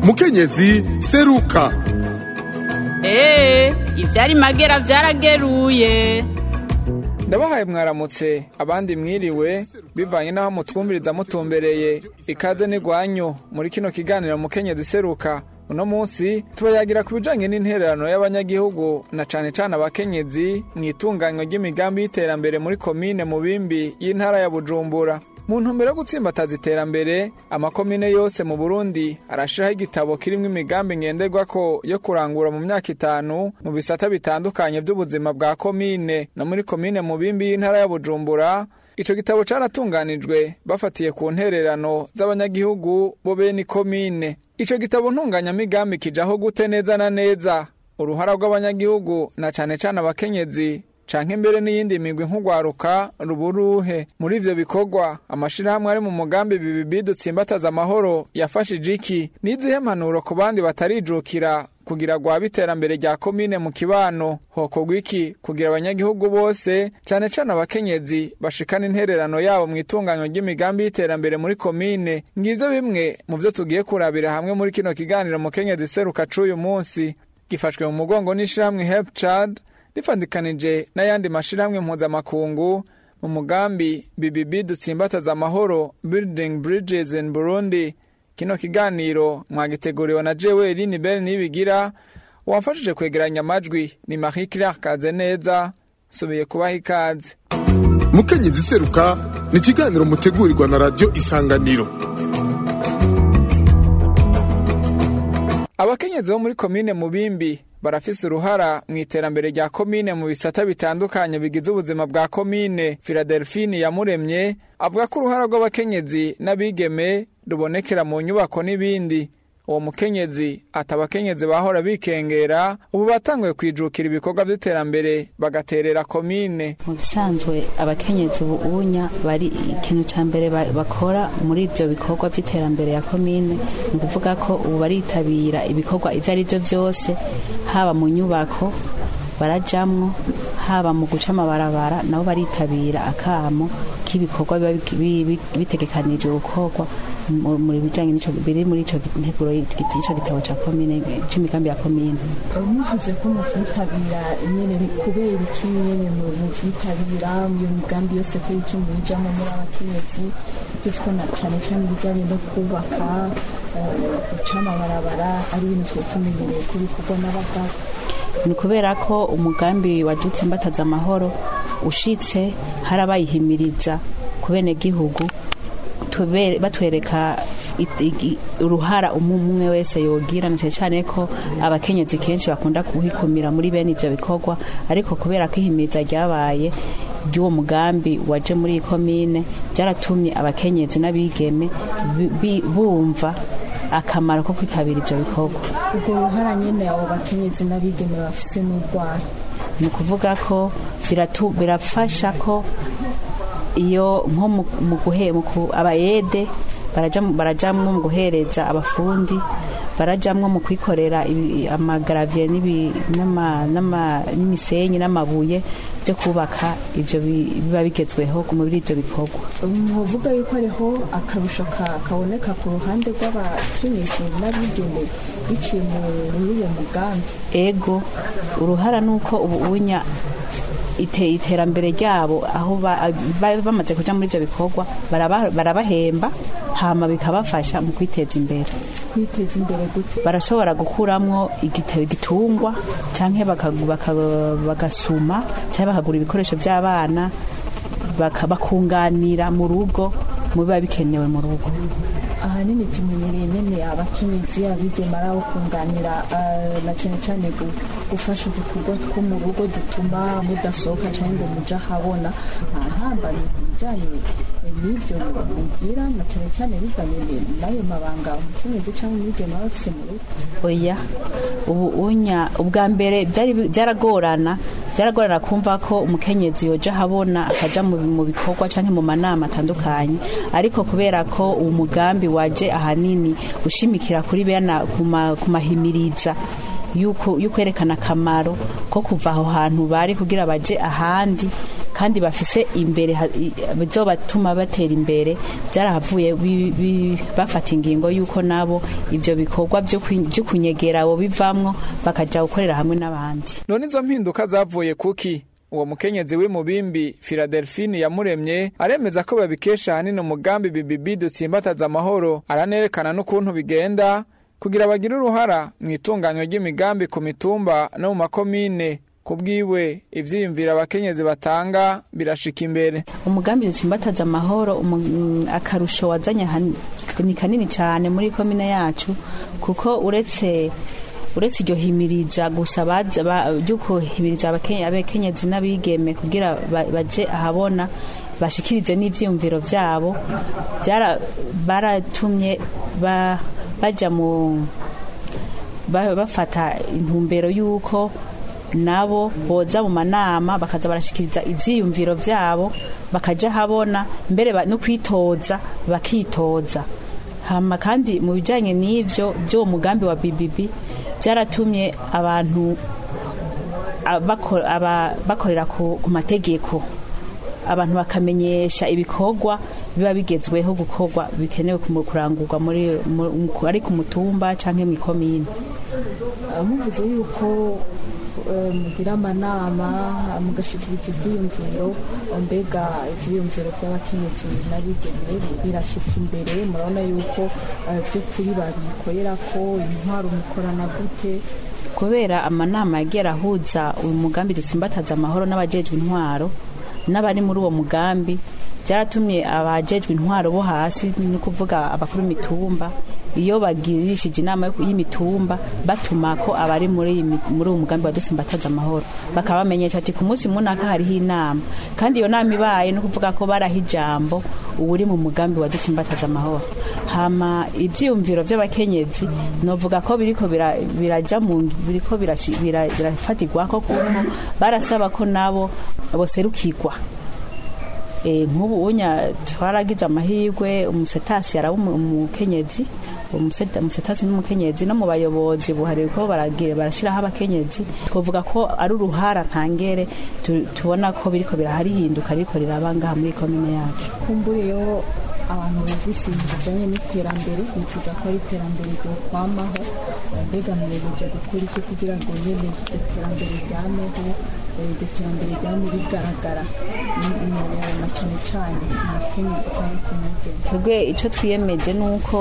mukenyezi seruka eee ivyari magera vyarageruye ndabahaye mwaramutse abandi mwiriwe bivanye n'aho mutwumviriza mutumbereye ikaze n'igwanyu muri kino kiganiro mukenyezi seruka uno munsi tubayagira ku bijanye n'intererano y'abanyagihugu na cane cane abakenyezi mu itunganywa ry'imigambi y'iterambere muri komine mubimbi y'intara ya bujumbura mu ntumbero yo gutsimbataza iterambere amakomine yose mu burundi arashiraho igitabo kirimwo imigambi ngenderwako yo kurangura mu myaka itanu mu bisata bitandukanye vy'ubuzima bwa komine no muri komine mubimbi y'intara ya bujumbura ico gitabo caratunganijwe bafatiye ku ntererano z'abanyagihugu bo bene komine ico gitabo ntunganyamigambi kijaho gute neza na neza uruhara rw'abanyagihugu na cane cane abakenyezi canke mbere n'iyindi migwi nk'ugwaruka ruburuhe muri ivyo bikorwa amashirahamwe ari mu mugambi bibibi dutsimbataza amahoro yafashije iki n'izihe mpanuro ku bandi batarijukira kugira rwaba iterambere rya komine mu kibano hokorwa iki kugira abanyagihugu bose cane cane abakenyezi bashikana intererano yabo mu itunganywa ry'imigambi y'iterambere muri komine ngivyo bimwe mu vyo tugiye kurabira hamwe muri kino kiganiro mukenyezi seruka c'uyu munsi gifashwe mu mugongo n'ishirahamwe help child rifandikanije n'ayandi mashirahamwe mpuzamakungu mu mugambi BBB dutsimbataza amahoro building bridges in Burundi kino kiganiro mwagiteguriwe na jewe Lini Bell nibigira wamfashije kwegeranya amajwi ni Marie Claire Kazeneza subiye kubaha ikaze mukenyezi seruka ni ikiganiro mutegurirwa na radiyo isanganiro abakenyezi bo muri komine mubimbi barafise uruhara mu iterambere rya komine mu bisata bitandukanye bigize ubuzima bwa komine Philadelphine yamuremye avuga ko uruhara rw'abakenyezi n'abigeme rubonekera mu nyubako n'ibindi uwo mukenyezi ati abakenyezi bahora bikengera ubu batanguye kwijukira ibikorwa by'iterambere bagaterera komine mu bisanzwe abakenyezi ubunya bari ikintu ca mbere ba- bakora muri ivyo bikorwa vy'iterambere ya komine ni ukuvuga ko ubu baritabira ibikorwa ivyo ari vyo vyose haba mu nyubako barajamwo haba mu guca amabarabara nabo baritabira akamo k'ibikorwa biba biki- bi- bi- bitegekanijwe gukorwa mu- muri bijanye n'ico biri muri ico nteguro y'ico gitabo ca komine c'imigambi ya komine muvuze ko muvyitabira nyene ni kubera iki nyene mu- muvyitabira iyo migambi yose ko iki mubijamwo muri abakenyezi tuzi ko na cane cane ibijanye no kubaka eh, guca amabarabara ari ibintu twari tumenyereye ko bikorwa n'abagabo ni kubera ko umugambi wadutse mbataza amahoro ushitse harabayihimiriza ku benegihugu tube- batwereka it- igi- uruhara umwe umwe wese yogira na cane cane ko abakenyezi kenshi bakunda kuhikumira muri bene ivyo bikorwa ariko kubera ko ihimiriza ryabaye ry'uwo mugambi waje muri iyi komine byaratumye abakenyezi n'abigeme bi- bi- bumva akamaro ko kwitabira ivyo bikorwa ubwo ruhara nyene abo bakenyezi n'abigeme bafise n'urwaye ni ukuvuga ko biratu- birafasha ko iyo nko mu- mu guhe mu ku- abayede baraja- barajamwo mu guhereza abafundi barajamwo mu kwikorera ibi- amagaraviye n'ibi- n'ama- n'ama- n'imisenyi n'amabuye byo kubaka ivyo bi- biba bigezweho muri ivyo bikorwa muvuga yuko hariho akarusho ka- kaboneka ku ruhande rw'abakenyezi n'abigeme biciye mu- muri uwo mugambi ego uruhara nuko ubu unya ite iterambere ryabo aho ba- ba- bamaze kuja muri ivyo bikorwa baraba- barabahemba hama bikabafasha mu kwiteza imbere kwiteza imbere gute barashobora gukuramwo igite- igitungwa canke baka- baka- bagasuma canke bakagura ibikoresho vy'abana baka- bakunganira mu rugo mu biba bikenewe mu rugo ahanini tumenyereye nyene abakenyezi abigeme ari abo kunganira eh, na cane cane gu- gufasha udukorwa two mu rugo dutuma mudasohoka canke ngo muja habona ntambari ku bijanye eh, n'ivyo mubwira na cane cane bivanye ni- n'ayo mabanga umukenyezi canke umwigeme aba afise mu rugo oya ubu unya ubwa mbere byari bi- byaragorana byaragorana kumva ko umukenyezi yoja habona akaja mu mu bikorwa canke mu manama atandukanye ariko kubera ko uwo mugambi waje ahanini ushimikira kuri bena kuma- kumahimiriza yuko yukwerekana akamaro ko kuva aho hantu bari kugira baje ahandi kandi bafise imbere ha- i- bizobatuma batera imbere byarahavuye bi- bi- bafata ingingo y'uko nabo ibyo bikorwa byo kwi- byo kunyegera abo bivamwo bakaja gukorera hamwe n'abandi none izo mpinduka zavuye kuki uwo mukenyezi w'imubimbi Philadelphine yamuremye aremeza ko babikesha ahanini umugambi bibibi dutsimbataza amahoro aranerekana n'ukuntu bigenda kugira bagire uruhara mu itunganywa ry'imigambi ku mitumba no mu makomine ku bwiwe ivyiyumvira abakenyezi batanga birashika imbere umugambi dutsimbataza amahoro umu- akarusho wazanye han- ni kanini cyane muri komine yacu kuko uretse uretse iryo himiriza gusa baza- ba- ryo kuhimiriza abake- abakenyezi n'abigeme kugira ba- baje ahabona bashikirize n'ivyiyumviro vyabo byara- baratumye ba- baja mu ba- bafata intumbero y'uko nabo boza mu manama bakaza barashikiriza ivyiyumviro vyabo bakaja habona mbere ba- no kwitoza bakitoza hama kandi mu bijanye n'ivyo by'uwo mugambi wa BBB byaratumye abantu a- bako- aba- bakorera ku ku mategeko abantu bakamenyesha ibikorwa biba bigezweho gukorwa bikenewe kumu- kurangurwa muri mu- ari ku mutumba canke mw'ikomine muvuze yuko eh, mugira amanama mugashikiriza ivyiyumviro mbega ivyiyumviro vy'abakenyezi n'abigeme birashika imbere murabona yuko eh, vy'ukuri babikorera ko intwaro mukorana gute kubera amanama yagiye arahuza uyu mugambi dutsimbataza amahoro n'abajejwe intwaro n'abari muri uwo mugambi byaratumye abajejwe intwaro bo hasi ni ukuvuga abakuru b'imitumba iyo bagirishije inama yo- y'imitumba batuma ko abari muri iyi mi- muri uwo mugambi wa dutsimbataza amahoro bakabamenyesha ati ku munsi munaka hariho inama kandi iyo nama ibaye ni ukuvuga ko baraha ijambo uwuri mu mugambi wa dutsimbataza amahoro hama ivyiyumviro vy'abakenyezi novuga ko biriko bira- biraja mu ngi- biriko birashi- bira- birafatirwako kuko barasaba ko nabo boserukirwa Eh, nk'ubu unya twaragize amahirwe umusetasi araba umu- umukenyezi umuseta- umusetasi n'umukenyezi no mu bayobozi buhariwe ko baragira barashiraho abakenyezi twavuga ko ari uruhara ntangere tu- tubona ko biriko biraharihinduka ariko riraba ngaha muri komine yacu kumburiyeho abantu bumvise ibintu bijanye n'iterambere bifuza ko ari iterambere ryokwamaho mbega mwiyemeje gukora iki kugira ngo nyene iryo terambere ryameho eh, iryo terambere ryame rigaragara ni- ni- na cane cane ku mukenyezi cyangwa ku mwigeme twebwe icyo twiyemeje ni uko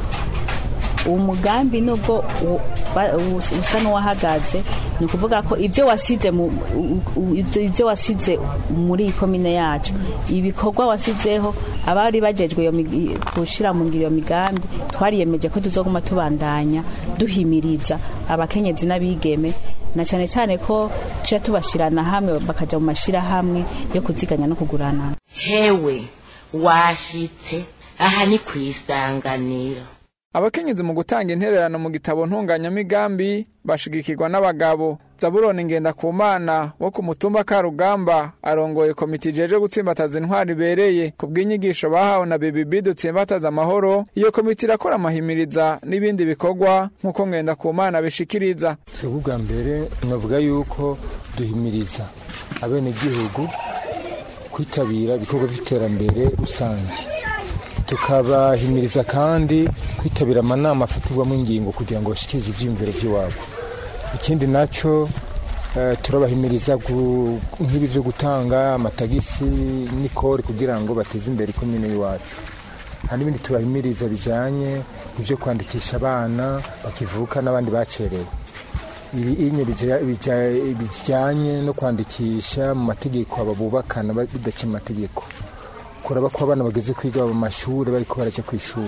uwo mugambi nubwo u- ba- u- usa n'uwahagaze ni ukuvuga ko ibyo wasize mu u- u- ibyo ibyo wasize muri iyi komine yacu ibikorwa wasizeho abari bajejwe iyo mig- gushyira mu ngiro iyo migambi twariyemeje ko tuzoguma tubandanya duhimiriza abakenyezi n'abigeme na cyane cyane ko tuca tubashyirana hamwe bakajya mu mashyirahamwe yo kuziganya no kuguranana hewe washitse aha ni ku isanganiro abakenyezi mu gutanga intererano mu gitabo ntunganyamigambi bashigikirwa n'abagabo zaburoni ngendakumana wo ku mutumba karugamba arongoye komite ijeje gutsimbataza intwari ibereye ku bw'inyigisho bahawe na bibibi dutsimbataza amahoro iyo komite irakora amahimiriza n'ibindi bikorwa nk'uko ngendakumana bishikiriza twebwe ubwa mbere navuga yuko duhimiriza abenegihugu kwitabira ibikorwa by'iterambere rusange tukabahimiriza kandi kwitabira amanama afatirwamo ingingo kugira ngo bashikirize ibyiyumviro by'iwabo ikindi nacyo eh, turabahimiriza gu- nk'ibi byo gutanga amatagisi n'ikori kugira ngo bateze imbere ikomine y'iwacu hari n'ibindi tubahimiriza bijyanye n'ibyo kwandikisha abana bakivuka n'abandi bacerewe ibi inye bija- bija- bijyanye no kwandikisha mu mategeko aba bubakana ba- bidaciye mu mategeko kuraba ko abana bageze kwiga mu mashuri bariko baraja ku ishuri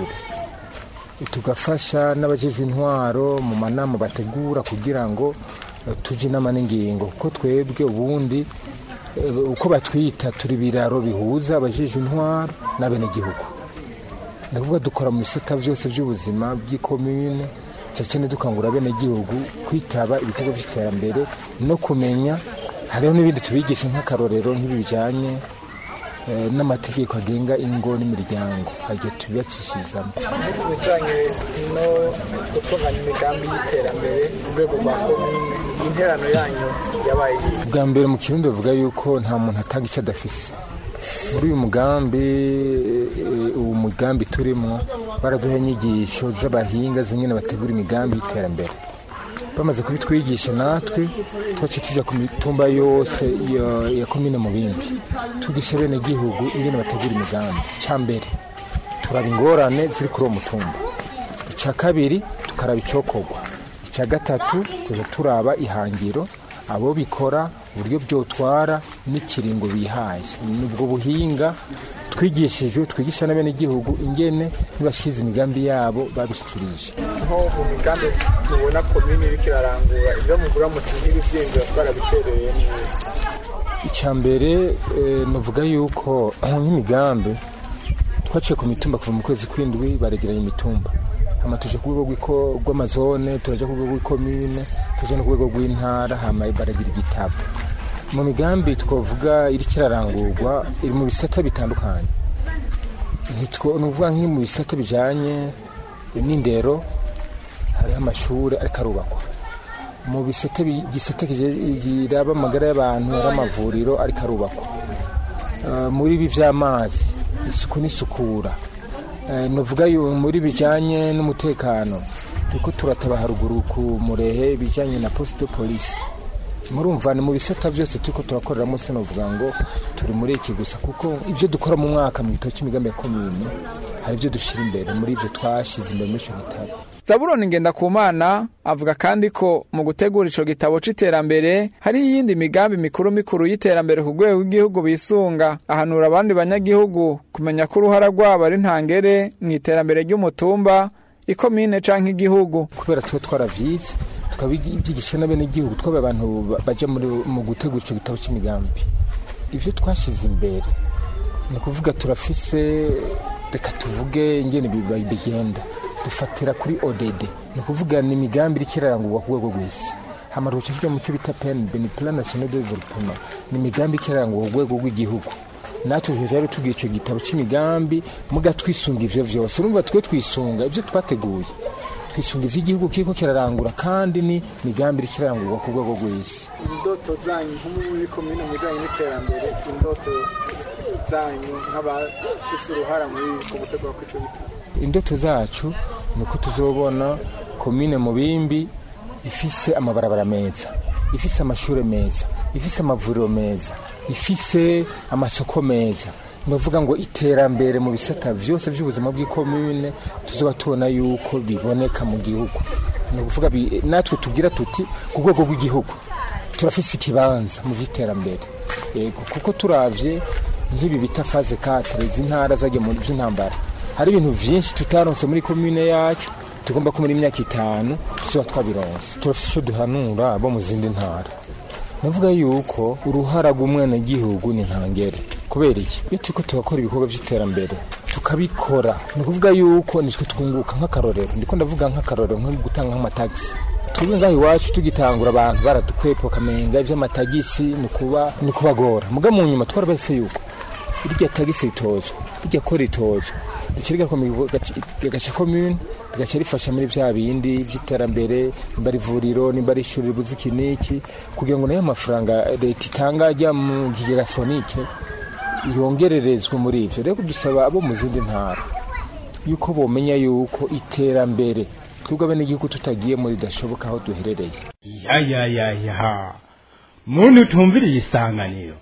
tugafasha n'abajejwe intwaro mu manama bategura kugira ngo eh, tuje inama n'ingingo kuko twebwe ubundi eh, uko batwita turi biraro bihuza abajejwe intwaro n'abenegihugu ni ukuvuga dukora mu bisata byose by'ubuzima bw'ikomine cyane cyane dukangurira abenegihugu kwitaba ibikorwa by'iterambere no kumenya hariho n'ibindi tubigisha nk'akarorero nk'ibi bijyanye eh, n'amategeko agenga ingo n'imiryango agiye tubibacishirizamo ibijyanye no gutunganya imigambi y'iterambere mu rwego rwa komine interano yanyu yabaye iyi bwa mbere mu kirundi bavuga yuko nta muntu atanga icyo adafise muri uyu mugambi eh, uwo mugambi turimo baraduha inyigisho z'abahinga zimwe bategura imigambi y'iterambere bamaze kubitwigisha natwe twace tuja ku mitumba yose ya- ya komine mu bindi tugisha bene gihugu ingene bategura imigambi icya mbere turaba ingorane ziri kuri uwo mutumba icya kabiri tukaraba icyokorwa icya gatatu tuja turaba ihangiro abo bikora uburyo byotwara n'ikiringo bihaye ni ubwo buhinga twigishijwe twigisha n'abenegihugu ingene nibashyize imigambi yabo babishyikirije nko mu migambi mubona komine iriko irarangura ibyo mugura muti nk'ibivyimviro twarabitereye neza icya mbere eh, navuga yuko nk'imigambi twaciye ku mitumba kuva mu kwezi kw'indwi baregeranya imitumba hama tuje ku rwego rw'iko- rw'amazone turaja ku rwego rw'ikomine tuje no ku rwego rw'intara hama baragira igitabo mu migambi twavuga iriko irarangurwa iri mu bisata bitandukanye Ntitwo- ni ukuvuga nk'i mu bisata bijanye n'indero hariho amashuri ariko arubakwa mu bisate bi- gisate kije- kiraba amagara y'abantu hari amavuriro ariko arubakwa Eh, muri ibi by'amazi isuku n'isukura Eh, navuga yu muri bijyanye n'umutekano turiko turataba haruguru ku murehe ibijyanye na posite polisi murumva ni mu bisata byose turiko turakoreramo sinavuga ngo turi muri iki gusa kuko ibyo dukora mu mwaka mu gitabo cy'imigambi ya komini hari ibyo dushyira imbere muri ibyo twashyize imbere muri icyo gitabo zaburoni ngendakumana avuga kandi ko mu gutegura ico gitabo c'iterambere hari iyindi migambi mikuru mikuru y'iterambere ku rwego rw'igihugu bisunga ahanura abandi banyagihugu kumenya ko uruhara rwabo ari ntangere mu iterambere ry'umutumba ikomine canke igihugu kubera tuba twaravyize tukabibyigisha n'abenegihugu twabaye abantu ba- baja muri- mu gutegura ico gitabo c'imigambi ivyo twashize imbere ni ukuvuga turafise reka tuvuge ingene biba- bigenda dufatira kuri odd ni ukuvuga ni imigambi iriko irarangurwa ku rwego rw'isi hama tugaca tuja mu cyo bita pen ben plan national de development ni imigambi iriko irarangurwa ku rwego rw'igihugu natwe tuje rero tugira ico gitabo c'imigambi muga twisunga ivyo vyose urumva twe twisunga ivyo twateguye twisunga ivy'igihugu kiriko kirarangura kandi ni migambi iriko irarangurwa ku rwego rw'isi indoto zanyu nko muri komine mu bijanye n'iterambere indoto zanyu nk'abafise uruhara muri ku gutegura kw'ico gitabo indoto zacu ni uko tuzobona komine mubimbi ifise amabarabara meza ifise amashuri meza ifise amavuriro meza ifise amasoko meza ndavuga ngo iterambere mu bisata vyose vy'ubuzima bw'ikomine tuzoba tubona yuko biboneka mu gihugu ni ukuvuga bi- natwe tugira tuti ku rwego rw'igihugu turafise ikibanza mu vy'iterambere yego kuko turavye nk'ibi bita faze katire izi ntara zagiye mu by'intambara hari ibintu vyinshi tutaronse muri komine yacu tugomba ko muri imyaka itanu tuzoba twabironse turafise ico duhanura abo mu zindi ntara navuga yuko uruhara rw'umwenegihugu ni ntangere kubera iki iyo turiko turakora ibikorwa vy'iterambere tukabikora ni ukuvuga yuko nitwe twunguka nk'akarorero ndiko ndavuga nk'akarorero nko gutanga nk'amatagisi twebwe ngaho iwacu tugitangura abantu baradukwepa bakamenga ivy'amatagisi ni kuba ni kubagora muga mu nyuma twarabese yuko irya tagisi ritozwa irya ko ritozwa ico rigakomeye gaca komune rigaca rifasha muri vya bindi vy'iterambere nimba ari ivuriro nimba ari ishuri ribuze iki n'iki kugira ngo nayo mafaranga leta itanga ajya mu kigega fonike yongererezwe muri ivyo rero dusaba abo mu zindi ntara yuko bomenya yuko iterambere twebwe abenegihugu tutagiye muri ridashoboka aho duherereye ya ya ya ya muntu utumviriye isanganiro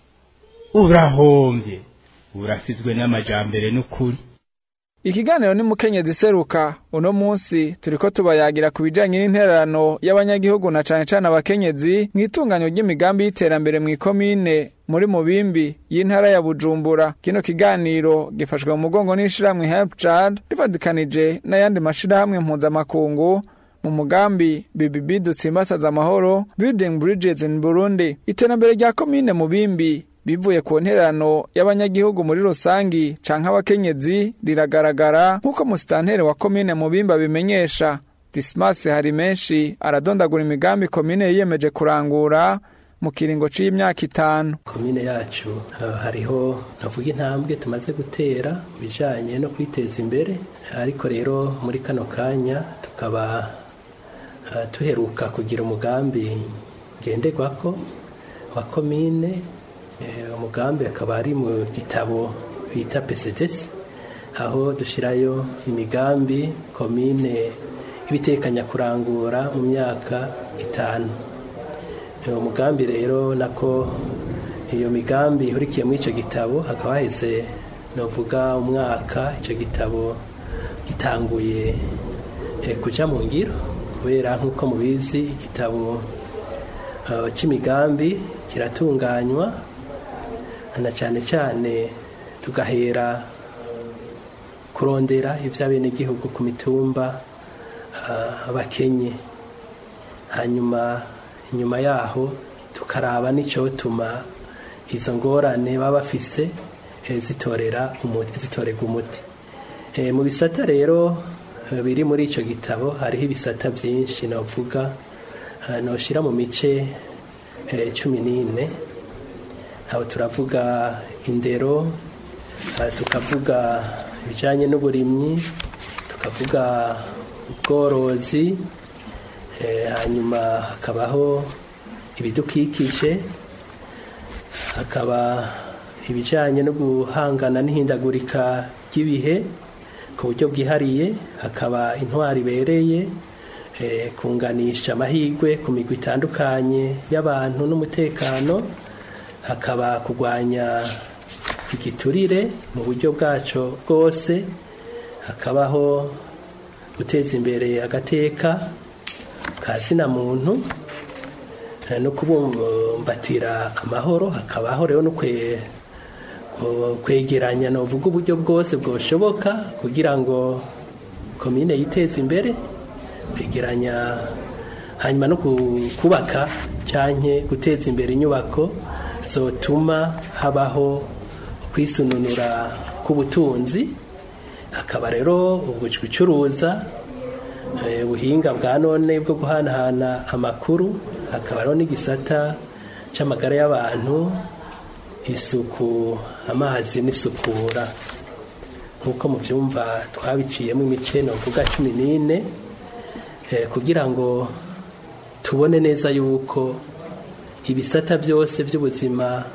urahombye urasizwe n'amajambere n'ukuri ikiganiro ni mukenyezi seruka uno munsi turiko tubayagira ku bijanye n'intererano y'abanyagihugu na cane cane abakenyezi mu itunganyo ry'imigambi y'iterambere mu ikomine muri mubimbi y'intara ya bujumbura kino kiganiro gifashwe mu mugongo n'ishirahamwe help child rivadikanije n'ayandi mashirahamwe mpuzamakungu mu mugambi BBB dutsimbataza amahoro building bridges in Burundi iterambere rya komine mubimbi bivuye ku ntererano y'abanyagihugu muri rusangi canke abakenyezi riragaragara nk'uko musitanteri wa komine mubimba bimenyesha dismas hari menshi aradondagura imigambi komine yiyemeje kurangura mu kiringo c'imyaka itanu komine yacu uh, hariho navuga intambwe tumaze gutera mu bijanye no kwiteza imbere ariko rero muri kano kanya tukaba uh, tuheruka kugira umugambi ngenderwako wa komine eh, umugambi akaba ari mu gitabo bita PCDS aho dushirayo imigambi komine ibitekanya kurangura mu myaka itanu uwo mugambi rero nako iyo migambi ihurikiye muri icyo gitabo hakaba haheze navuga umwaka icyo gitabo gitanguye kujya mu ngiro kubera nk'uko mubizi igitabo cy'imigambi kiratunganywa na cyane cyane tugahera kurondera iby'abenegihugu ku mitumba bakenye hanyuma inyuma yaho tukaraba n'icyotuma izo ngorane baba bafise zitorera zitorerwa umuti mu bisata rero biri muri icyo gitabo hariho ibisata byinshi navuga noshyira mu mice cumi n'ine aho turavuga indero tukavuga ibijyanye n'uburimyi tukavuga ubworozi hanyuma hakabaho ibidukikije hakaba ibijyanye no guhangana n'ihindagurika ry'ibihe ku buryo bwihariye hakaba intwari ibereye kunganisha amahirwe ku migwi itandukanye y'abantu n'umutekano hakaba kurwanya igiturire mu buryo bwacyo bwose hakabaho guteza imbere agateka ka zina muntu no kubumbatira amahoro hakabaho rero no kwegeranya navuga uburyo bwose bwoshoboka kugira ngo komine yiteze imbere kwegeranya hanyuma no kubaka cyangwa guteza imbere inyubako zotuma habaho kwisununura k'ubutunzi hakaba rero gucuruza ubuhinga bwa none bwo guhanahana amakuru hakaba n'igisata cy'amagara y'abantu isuku amazi n'isukura nk'uko mubyumva twabiciyemo imice navuga cumi n'ine kugira ngo tubone neza yuko ibisata byose by'ubuzima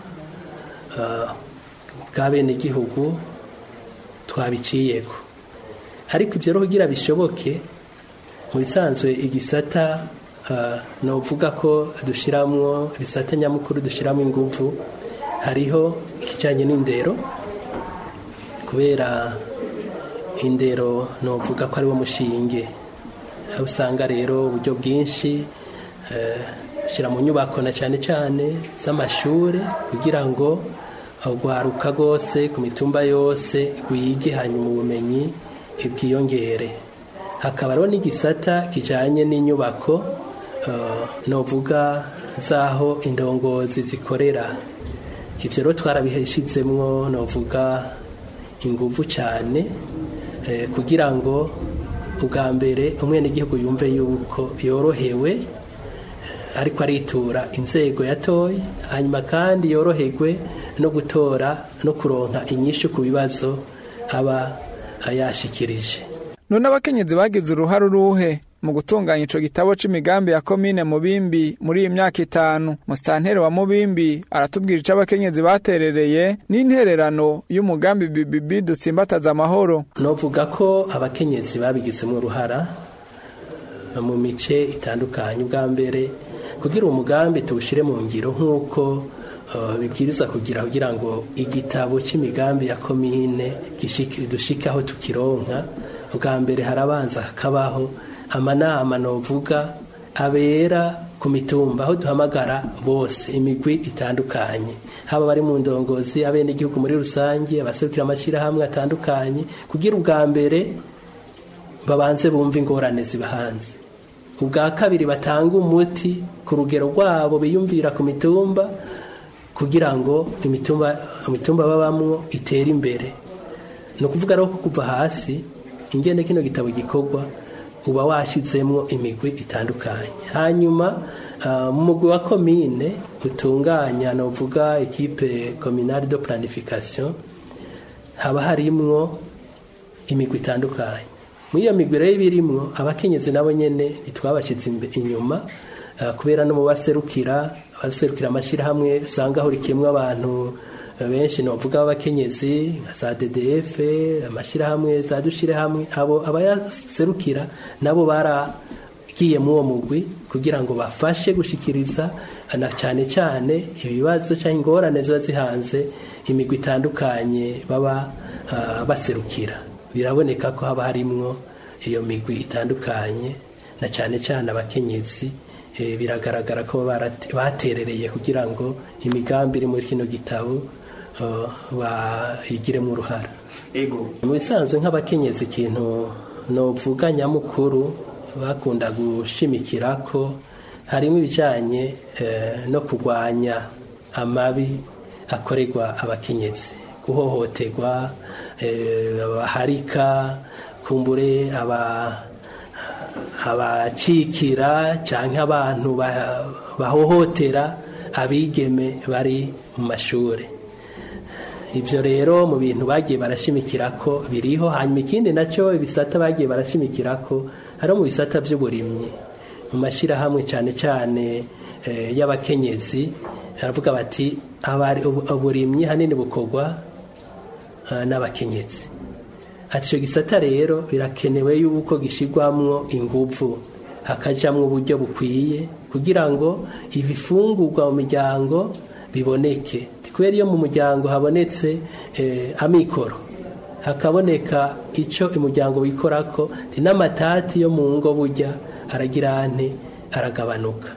bwa bene igihugu twabiciyeko ariko ibyo rero kugira bishoboke mu bisanzwe igisata ni uvuga ko dushyiramo ibisata nyamukuru dushyiramo ingufu hariho ikijyanye n'indero kubera indero ni uvuga ko ariwo mushinge aho usanga rero uburyo bwinshi dushyira mu nyubako na cyane cyane z'amashuri kugira ngo rwaruka rwose ku mitumba yose rwige hanyuma ubumenyi bwiyongere hakaba hariho n'igisata kijyanye n'inyubako novuga z'aho indongozi zikorera ibyo rero twarabishyizemo novuga ingufu cyane kugira ngo ubwa mbere umwenegihugu yumve yuko yorohewe ariko aritura inzego yatoye hanyuma kandi yoroherwe no gutora no kuronka inyinshi ku bibazo aba yashikirije none abakenyezi bagize uruhare uruhe mu gutunganya ico gitabo c'imigambi ya komine mubimbi muri iyi myaka itanu musitanteri wa mubimbi aratubwira ico abakenyezi baterereye n'intererano y'umugambi bibibi dutsimbataza amahoro novuga ko abakenyezi babigizemo uruhara mu mice itandukanye ubwa mbere kugira umugambi tuwushyire mu ngiro nk'uko bibwiriza kugira kugira ngo igitabo cy'imigambi ya komine dushike aho tukironka ubwa mbere harabanza hakabaho amanama novuga abera ku mitumba aho duhamagara bose imigwi itandukanye haba bari mu ndongozi abenegihugu muri rusange abaserukira amashyirahamwe atandukanye kugira ubwa mbere babanze bumve ingorane ziba hanze ubwa kabiri batanga umuti ku rugero rwabo biyumvira ku mitumba kugira ngo imitumba imitumba babamwo itere imbere ni ukuvuga rero ko kuva hasi ingene kino gitabo gikorwa uba washyizemo imigwi itandukanye hanyuma mu mugwi wa komine utunganya ni uvuga ekipe kominari do planification haba harimwo imigwi itandukanye muri iyo migwi rero ibirimwo abakenyezi nabo nyine ntitwabashyize inyuma kubera no mu baserukira abaserukira amashyirahamwe usanga ahurikiyemo abantu benshi ni uvuga abakenyezi nka za ddf amashyirahamwe za dushyirahamwe abo abayaserukira nabo baragiye muri uwo mugwi kugira ngo bafashe gushyikiriza na cyane cyane ibibazo cyangwa ingorane ziba zihanze imigwi itandukanye baba baserukira biraboneka ko haba harimwo iyo migwi itandukanye na cyane cyane abakenyezi biragaragara ko baterereye kugira ngo imigambi iri muri kino gitabo bayigiremo uruhara mu bisanzwe nk'abakenyezi ikintu novuga nyamukuru bakunda gushimikira ko harimo ibijyanye no kurwanya amabi akorerwa abakenyezi guhohoterwa abaharika kumbure abacikira cyangwa abantu bahohotera abigeme bari mu mashuri ibyo rero mu bintu bagiye barashimikira ko biriho hanyuma ikindi nacyo ibisata bagiye barashimikira ko hari mu bisata by'uburimyi mu mashyirahamwe cyane cyane y'abakenyezi baravuga bati uburimyi hanini bukorwa n'abakenyezi ati icyo gisata rero birakenewe yuko gishyirwamo ingufu hakajyamo uburyo bukwiye kugira ngo ibifungurwa mu miryango biboneke kubera iyo mu muryango habonetse amikoro hakaboneka icyo umuryango wikora ko n'amatati yo mu ngo burya aragira ane aragabanuka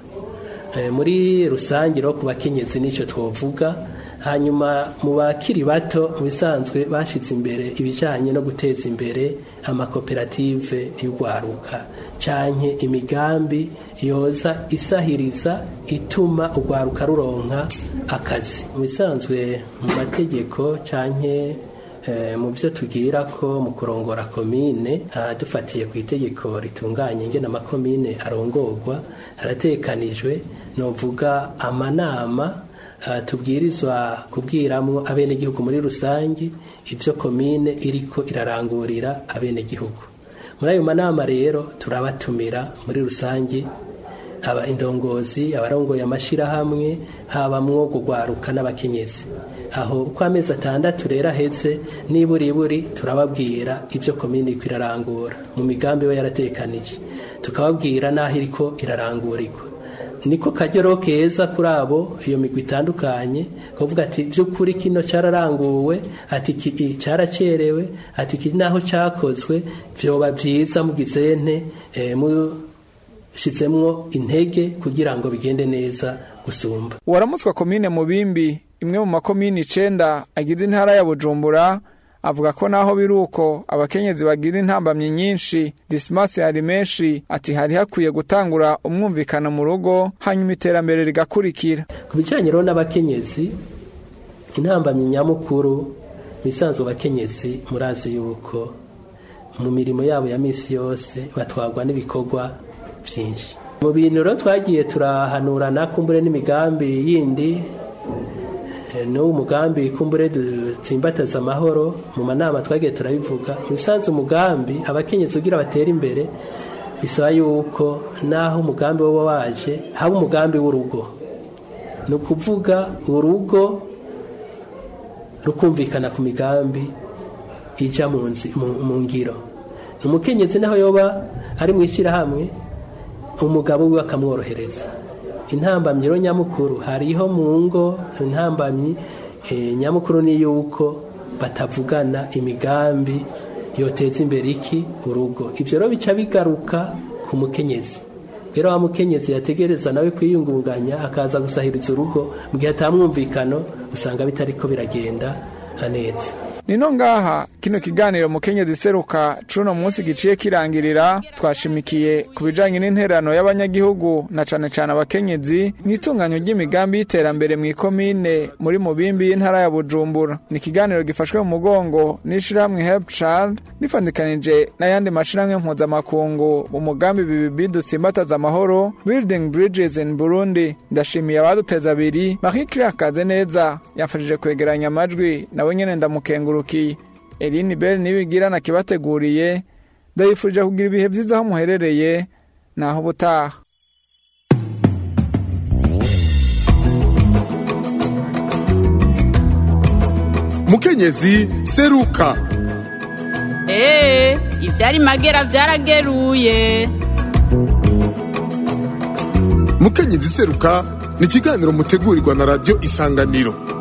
muri rusange rero ku bakenyezi nicyo twavuga hanyuma mu bakiri bato mu bisanzwe bashyitse imbere ibijyanye no guteza imbere amakoperative y'urwaruka cyane imigambi yoza isahiriza ituma urwaruka ruronka akazi mu bisanzwe mu mategeko cyane mu byo tubwira ko mu kurongora komine dufatiye ku itegeko ritunganya ingena amakomine arongorwa haratekanijwe ni uvuga amanama tubwirizwa kubwiramo abenegihugu muri rusange ibyo komine iriko irarangurira abenegihugu muri ayo manama rero turabatumira muri rusange aba indongozi abarongoye amashyirahamwe habamwo kugwaruka n'abakenyezi aho uko amezi atandatu rero ahetse niburiburi turababwira ibyo komine iriko irarangura mu migambi iba yaratekanije tukababwira n'aho iriko irarangurirwa niko kajyoro keza kuri abo iyo migwi itandukanye kuvuga ati by'ukuri kino cyararanguwe ati iki cyaracerewe ati iki naho cyakozwe byoba byiza mugize nte mushyizemwo intege kugira ngo bigende neza gusumba uwaramutswa komine mubimbi imwe mu makomine icenda agize intara ya bujumbura avuga ko naho biri uko abakenyezi bagira intambamyi nyinshi disimasi hari menshi ati hari hakwiye gutangura umwumvikano mu rugo hanyuma iterambere rigakurikira ku bijyanye rero n'abakenyezi intambamyi nyamukuru bisanzwe abakenyezi murazi yuko mu mirimo yabo ya minsi yose batwarwa n'ibikorwa byinshi mu bintu rero twagiye turahanurana kumbure n'imigambi yindi n'uwo mugambi kumbure dutsimbataza amahoro mu manama twagiye turabivuga bisanzwe umugambi abakenyezi kugira batere imbere bisaba yuko naho umugambi woba waje haba umugambi w'urugo ni ukuvuga urugo rukumvikana ku migambi ijya mu ngiro ni umukenyezi naho yoba ari mu ishyirahamwe umugabo we akamworohereza intambamyi rero nyamukuru hariho mu ngo intambamyi nyamukuru ni yuko batavugana imigambi yoteza imbere iki urugo ibyo rero bica bigaruka ku mukenyezi rero wa mukenyezi yategereza nawe kwiyungunganya akaza gusahiriza urugo mu gihe atamwumvikano usanga bitari ko biragenda neza nino ngaha kino kiganiro mukenyezi seruka cuno munsi giciye kirangirira twashimikiye ku bijanye n'interano y'abanyagihugu na cane cane abakenyezi mw'itunganyo ry'imigambi y'iterambere mw'ikomine muri mubimbi y'intara ya bujumbura ni ikiganiro gifashwe mu mugongo n'ishirahamwe help child rifandikanije n'ayandi mashirahamwe mpuzamakungu mu mugambi bibibi dutsimbataza amahoro building bridges in burundi ndashimiye abaduteza abiri marie claire kaze neza yamfashije kwegeranya amajwi nawe nyene ndamukengurukiye Eline Bell nibigira nakibateguriye ndabifurije kugira ibihe vyiza aho muherereye naho butaha mukenyezi seruka Ee, ivyari magera vyarageruye. mukenyezi seruka ni ikiganiro mutegurirwa na radiyo isanganiro